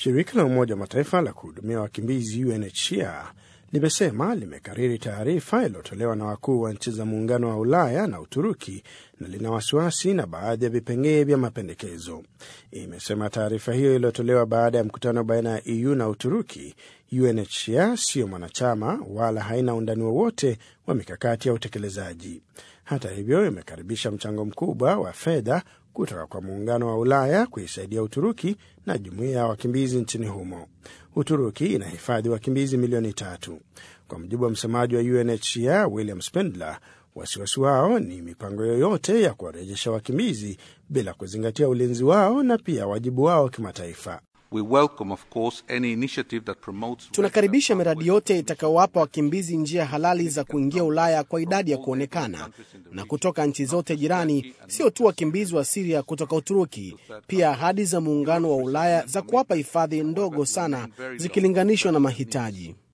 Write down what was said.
Shirika la Umoja wa Mataifa la kuhudumia wakimbizi UNHCR limesema limekariri taarifa iliyotolewa na wakuu wa nchi za Muungano wa Ulaya na Uturuki na lina wasiwasi na baadhi ya vipengee vya mapendekezo. Imesema taarifa hiyo iliyotolewa baada ya mkutano baina ya EU na Uturuki. UNHCR siyo mwanachama wala haina undani wowote wa mikakati ya utekelezaji. Hata hivyo, imekaribisha mchango mkubwa wa fedha kutoka kwa Muungano wa Ulaya kuisaidia Uturuki na jumuiya ya wakimbizi nchini humo. Uturuki inahifadhi wakimbizi milioni tatu. Kwa mujibu wa msemaji wa UNHCR William Spendler, wasiwasi wao ni mipango yoyote ya kuwarejesha wakimbizi bila kuzingatia ulinzi wao na pia wajibu wao kimataifa. We welcome, of course, any initiative that promotes... Tunakaribisha miradi yote itakayowapa wakimbizi njia halali za kuingia Ulaya kwa idadi ya kuonekana na kutoka nchi zote jirani, sio tu wakimbizi wa Siria kutoka Uturuki, pia ahadi za Muungano wa Ulaya za kuwapa hifadhi ndogo sana zikilinganishwa na mahitaji.